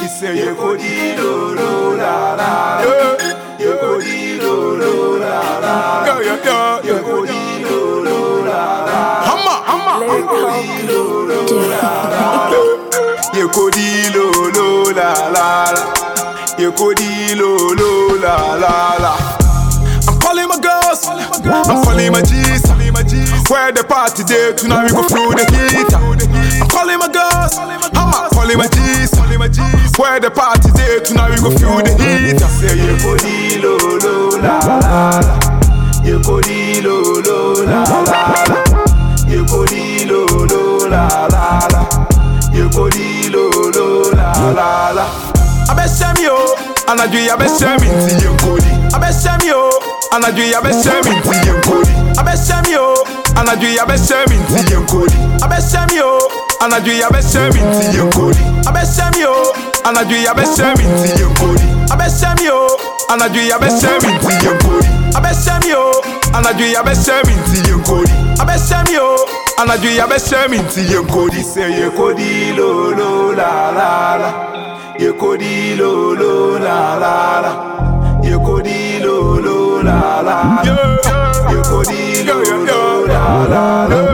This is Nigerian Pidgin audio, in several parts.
He say you go di lo lo la la. Yeah. You go di lo lo la la. Yeah yeah yeah. You go di lo lo la la. Hammer hammer. Lyric You go di lo lo la la la. You go di lo lo la la la. I'm calling my girls, I'm calling my G's. Where the party day tonight we go through the heat. I'm calling my girls, I'm calling my G's. Where the party day tonight we go through the heat. I say you go di lo lo la la la. You go di lo lo la la la. You go di lo lo la la la. You go di lo lo la la la. Abẹ́sẹ̀ mi o, anadu yi abẹ́sẹ̀ mi ti yẹ nkoli. Abẹ́sẹ̀ mi o, anadu yi abẹ́sẹ̀ mi ti yẹ nkoli. Abẹ́sẹ̀ mi o, anadu yi abẹ́sẹ̀ mi ti yẹ nkoli. Abẹ́sẹ̀ mi o, anadu yi abẹ́sẹ̀ mi ti yẹ nkoli. Abẹ́sẹ̀ mi o, anadu yi abẹ́sẹ̀ mi ti yẹ nkoli. Abẹ́sẹ̀ mi o, anadu yi abẹ́sẹ̀ mi ti yẹ nkoli. Abẹ́sẹ̀ mi o, anadu yi abẹ́sẹ̀ mi ti yẹ nkoli. Abẹ́sẹ̀ mi o, anadu yi abẹ́sẹ̀ mi ti yẹ nkoli. Sẹ yẹ kodi lo lo la la la. Yẹ kodi lo lo la la la. Yẹ kodi lo lo la la la. Yẹ kodi lo lo la la la.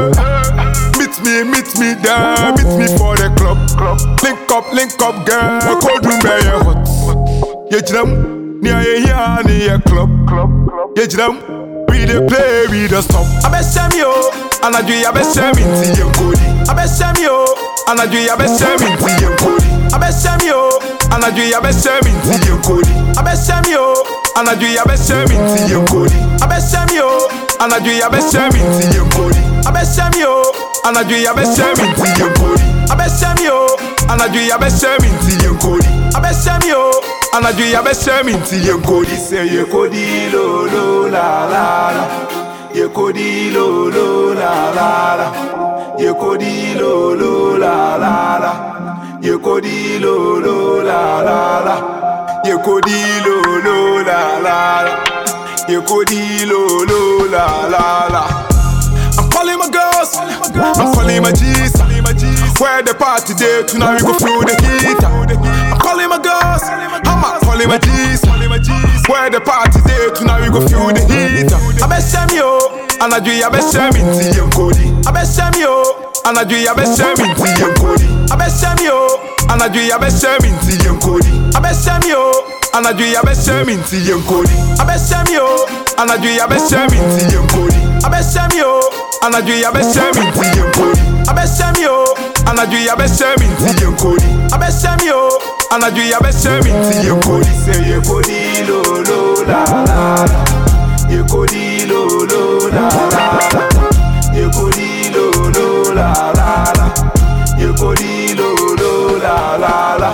Meet me, meet me there, meet me for the club. Link up, link up, girl. Cold room where you hot. You jam, near you here, near club. You jam, we dey play, we dey stop. Abẹ́sẹ̀ mi o, anadu yi abẹ́sẹ̀ mi ti yẹ nkoli. Abẹ́sẹ̀ mi o, anadu yi abẹ́sẹ̀ mi ti yẹ nkoli. Abẹ́sẹ̀ mi o, anadu yi abẹ́sẹ̀ mi ti yẹ nkoli. Abẹ́sẹ̀ mi o, anadu yi abẹ́sẹ̀ mi ti yẹ nkoli. Abẹ́sẹ̀ mi o, anadu yi abẹ́sẹ̀ mi ti yẹ nkoli. Abẹ́sẹ̀ mi o, anadu yi abẹ́sẹ̀ mi ti yẹ nkoli. Abẹ́sẹ̀ mi o, anadu yi abẹ́sẹ̀ mi ti yẹ nkoli. Abẹ́sẹ̀ mi o, anadu yi abẹ́sẹ̀ mi ti yẹ nkoli. Sẹ yẹ ko di lo lo la la la. Yẹ ko di lo lo la la la. Yẹ ko di lo lo la la la. Yẹ ko di lo lo la la la. Yẹ ko di lo lo la la la. Yẹ ko di lo lo la la la. I'm calling my girls, I'm calling my G's. Where the party day tonight we go through the heat. I'm calling my girls, I'm calling my G's. Where the party day tonight we go through the heat. Abẹ́sẹ̀ mi o, anadu yi abẹ́sẹ̀ mi ti yẹ nkoli. Abẹ́sẹ̀ mi o, anadu yi abẹ́sẹ̀ mi ti yẹ nkoli. Abẹ́sẹ̀ mi o, anadu yi abẹ́sẹ̀ mi ti yẹ nkoli. Abẹ́sẹ̀ mi o, anadu yi abẹ́sẹ̀ mi ti yẹ nkoli. Abẹ́sẹ̀ mi o, anadu yi abẹ́sẹ̀ mi ti yẹ nkoli. Abẹ́sẹ̀ mi o, anadu yi abẹ́sẹ̀ mi ti yẹ nkoli. Abẹ́sẹ̀ mi o, anadu yi abẹ́sẹ̀ mi ti yẹ nkoli. Abẹ́sẹ̀ mi o, anadu yi abẹ́sẹ̀ mi ti yẹ nkoli. Sẹ yẹ ko di lo lo la la la. Yẹ ko di lo lo la la la. Yẹ ko di lo lo la la la. Yẹ ko di lo lo la la la.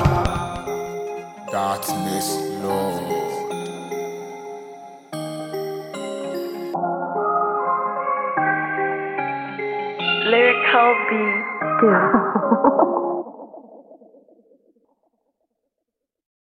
Darkness, Lord. Lyrical beat.